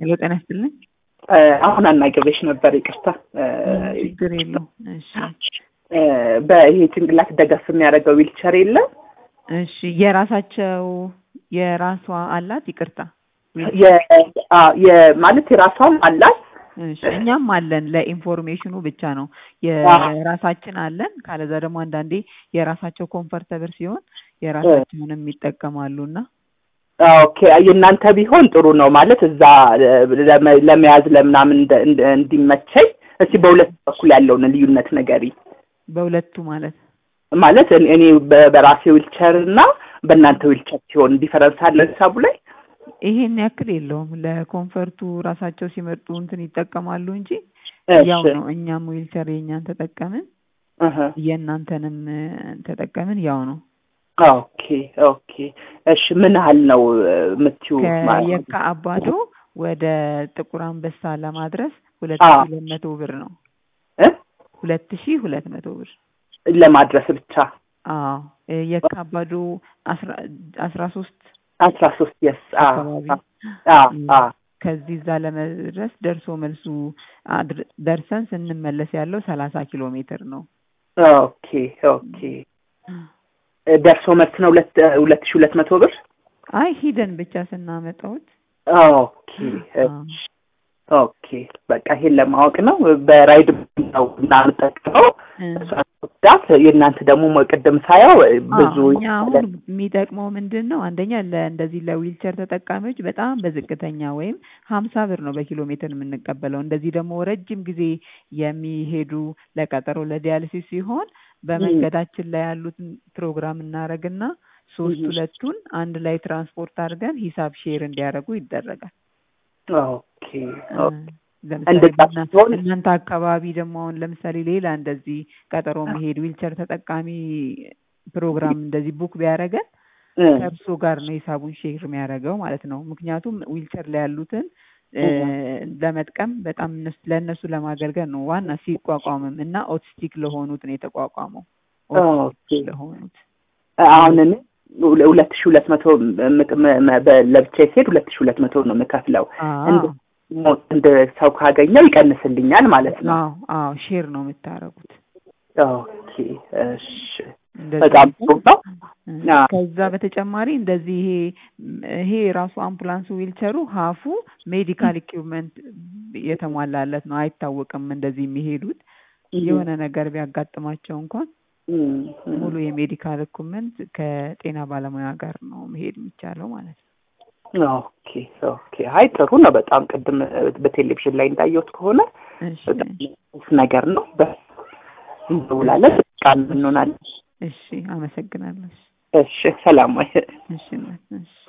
ሄሎ ጤና ይስጥልኝ። አሁን አናግሬሽ ነበር፣ ይቅርታ። ችግር የለው። እሺ በይሄ ጭንቅላት ደገፍ የሚያደርገው ዊልቸር የለም። እሺ የራሳቸው የራሷ አላት። ይቅርታ ማለት የራሷም አላት። እሺ እኛም አለን። ለኢንፎርሜሽኑ ብቻ ነው የራሳችን አለን። ካለዛ ደግሞ አንዳንዴ የራሳቸው ኮምፈርተብል ሲሆን የራሳቸውንም ይጠቀማሉ እና ኦኬ የእናንተ ቢሆን ጥሩ ነው ማለት እዛ ለመያዝ ለምናምን እንዲመቸኝ። እስቲ በሁለት በኩል ያለውን ልዩነት ነገሪ። በሁለቱ ማለት ማለት እኔ በራሴ ዊልቸር እና በእናንተ ዊልቸር ሲሆን ዲፈረንስ አለ ሂሳቡ ላይ? ይሄን ያክል የለውም። ለኮንፈርቱ ራሳቸው ሲመርጡ እንትን ይጠቀማሉ እንጂ ያው ነው። እኛም ዊልቸር የእኛን ተጠቀምን የእናንተንም ተጠቀምን ያው ነው። ኦኬ ኦኬ። እሺ ምን ያህል ነው የምትዩ? ከየካ አባዶ ወደ ጥቁር አንበሳ ለማድረስ ሁለት ሺ ሁለት መቶ ብር ነው። ሁለት ሺ ሁለት መቶ ብር ለማድረስ ብቻ? አዎ የካ አባዶ አስራ ሶስት አስራ ሶስት የስ አካባቢ ከዚህ እዛ ለመድረስ ደርሶ መልሱ ደርሰን ስንመለስ ያለው ሰላሳ ኪሎ ሜትር ነው። ኦኬ ኦኬ። ደርሶ መልስ ነው ሁለት ሁለት ሺህ ሁለት መቶ ብር። አይ ሂደን ብቻ ስናመጣውት። ኦኬ ኦኬ። በቃ ይሄን ለማወቅ ነው። በራይድ ነው እናምጠቅመው ዳት የእናንተ ደግሞ ቅድም ሳየው ብዙ እኛ አሁን የሚጠቅመው ምንድን ነው? አንደኛ ለእንደዚህ ለዊልቸር ተጠቃሚዎች በጣም በዝቅተኛ ወይም ሀምሳ ብር ነው በኪሎ ሜትር የምንቀበለው። እንደዚህ ደግሞ ረጅም ጊዜ የሚሄዱ ለቀጠሮ ለዲያሊሲስ ሲሆን በመንገዳችን ላይ ያሉትን ፕሮግራም እናደርግና ሶስት ሁለቱን አንድ ላይ ትራንስፖርት አድርገን ሂሳብ ሼር እንዲያደርጉ ይደረጋል። ኦኬ ለምሳሌ እናንተ አካባቢ ደግሞ አሁን ለምሳሌ ሌላ እንደዚህ ቀጠሮ መሄድ ዊልቸር ተጠቃሚ ፕሮግራም እንደዚህ ቡክ ቢያደርገን ከእርሶ ጋር ነው ሂሳቡን ሼር የሚያደርገው ማለት ነው። ምክንያቱም ዊልቸር ላይ ያሉትን ለመጥቀም በጣም ለእነሱ ለማገልገል ነው ዋና ሲቋቋምም እና ኦቲስቲክ ለሆኑት ነው የተቋቋመው። ኦቲስቲክ ለሆኑት አሁን እኔ ሁለት ሺህ ሁለት መቶ ለብቻ ሲሄድ ሁለት ሺህ ሁለት መቶ ነው የምከፍለው። እንደ ሰው ካገኘው ይቀንስልኛል ማለት ነው። አዎ አዎ፣ ሼር ነው የምታረጉት። ኦኬ እሺ፣ በጣም ጥሩ ነው። ከዛ በተጨማሪ እንደዚህ ይሄ ይሄ ራሱ አምቡላንሱ ዊልቸሩ ሀፉ ሜዲካል ኢኩዊፕመንት የተሟላለት ነው። አይታወቅም እንደዚህ የሚሄዱት የሆነ ነገር ቢያጋጥማቸው እንኳን ሙሉ የሜዲካል ኢኩዊፕመንት ከጤና ባለሙያ ጋር ነው መሄድ የሚቻለው ማለት ነው። ኦኬ ኦኬ። አይ ጥሩ ነው በጣም ቅድም በቴሌቪዥን ላይ እንዳየሁት ከሆነ ነገር ነው። እንደውላለን ቃል እንሆናለን። እሺ፣ አመሰግናለሁ። እሺ፣ ሰላም ወይ። እሺ፣ እሺ